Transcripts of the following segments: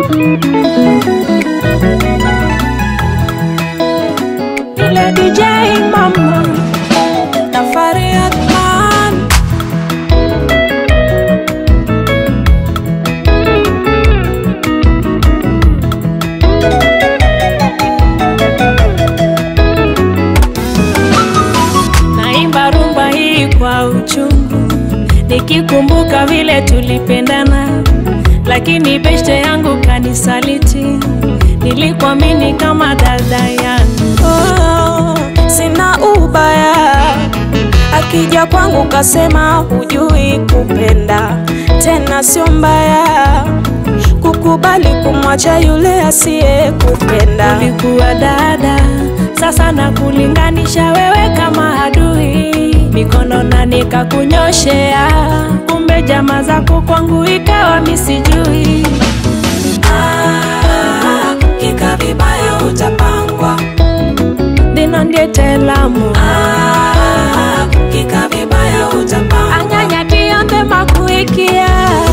Ile DJ mama na Fariat man Naimba rumba hii kwa uchungu nikikumbuka vile tulipendana, lakini beshte yangu kanisaliti. Nilikuamini kama dada yangu. Oh, sina ubaya, akija kwangu kasema hujui kupenda, tena sio mbaya kukubali kumwacha yule asiye kupenda. Ulikuwa dada, sasa na kulinganisha wewe kama adui, mikono na nikakunyoshea, kumbe jama zako kwangu ikawa misijui. Ah, kika vibaya utapangwa. Dino ndiye telamu Ah, kika vibaya utapangwa. anyanya tiyonde makuikia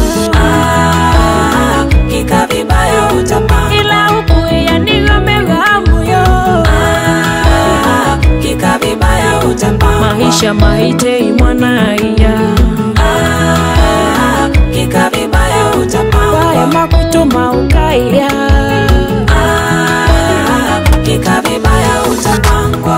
Ah, kika vibaya utapangwa. ila ukuiya niyo megamuyo Ah, kika vibaya utapangwa. maisha maitei mwanaiya Ah, kika vibaya waya utapangwa. makutuma ukaiya Ah, kika vibaya utapangwa.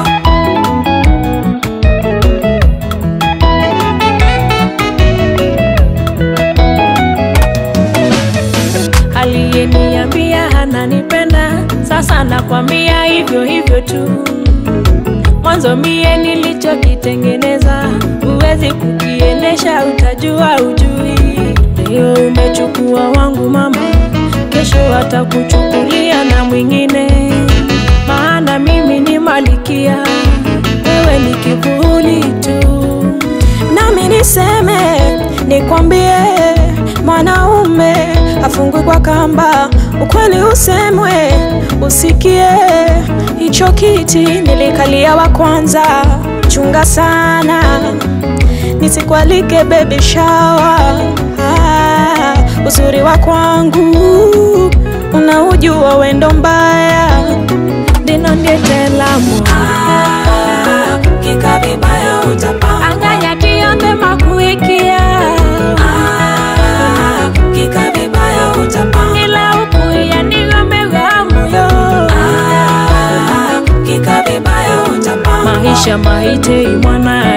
aliyeniambia ananipenda sasa nakwambia hivyo hivyo tu mwanzo mie nilichokitengeneza huwezi kukiendesha utajua ujui leo umechukua wangu mama kesho atakuchukulia na mwingine maana mimi ni malikia wewe ni kivuli tu nami niseme nikwambie, mwanaume afungwe kwa kamba, ukweli usemwe, usikie. Hicho kiti nilikalia wa kwanza, chunga sana nisikualike baby shower. Ah, uzuri wa kwangu unaujua wendo mbaya dino ndiye telamu ah, kika vibaya utapanga anganya tiyonde makuikia Ah, kika vibaya utapanga ila ukuiya niyo megamuyo Ah, kika vibaya utapanga maisha maitei mwana